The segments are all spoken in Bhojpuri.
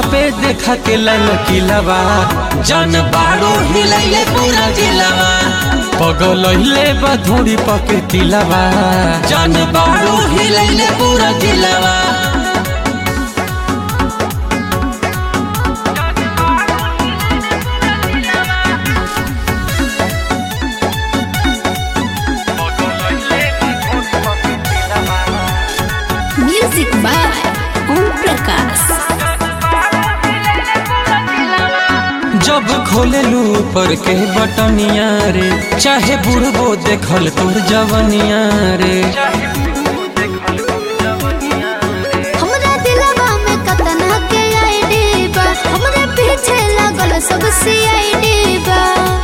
पे देखा के ललकिलवा जन बाड़ू हिलैले पूरा जिलवा पगलैले बधुड़ी पके तिलवा जन बाड़ू हिलैले पूरा जिलवा म्यूजिक बाय ओम प्रकाश जब खोलेलू पर के बटनिया रे चाहे बुढ़बो देखल तोर जवनिया रे हमरा दिलवा में कतना के आईडी बा हमरे पीछे लागल सब सीआईडी बा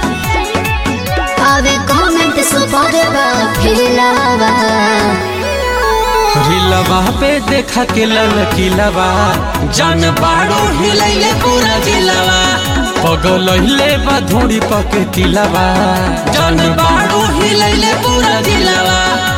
आवे कमेंट सुपर बा फिलावा रिलवा पे देखा के ललकिलवा जन बाड़ू हिलैले पूरा जिलवा पगलैले बधुड़ी पके तिलवा जन बाड़ू हिलैले पूरा जिलवा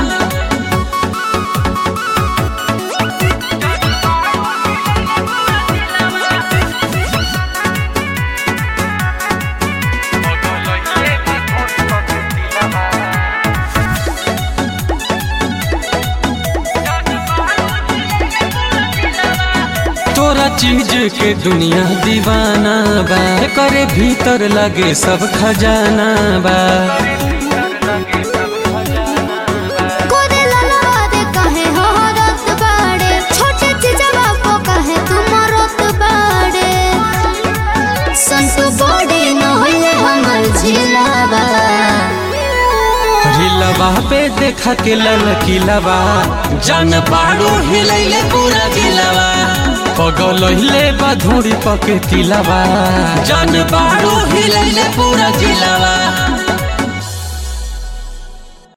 तोरा चीज के दुनिया दीवाना बा करे भीतर लगे सब खजाना बा कोरे ललवा दे कहे हो रत बाड़े छोटे चिजवा को कहे तुम रत बाड़े संतु बॉडी न होले हमर झिलावा रिलवा पे देखा के ललकिलवा जन बाड़ू हिलैले पूरा जिलवा पगलैले बधुड़ी पके तिलवा जन बाड़ू हिलैले पूरा जिलवा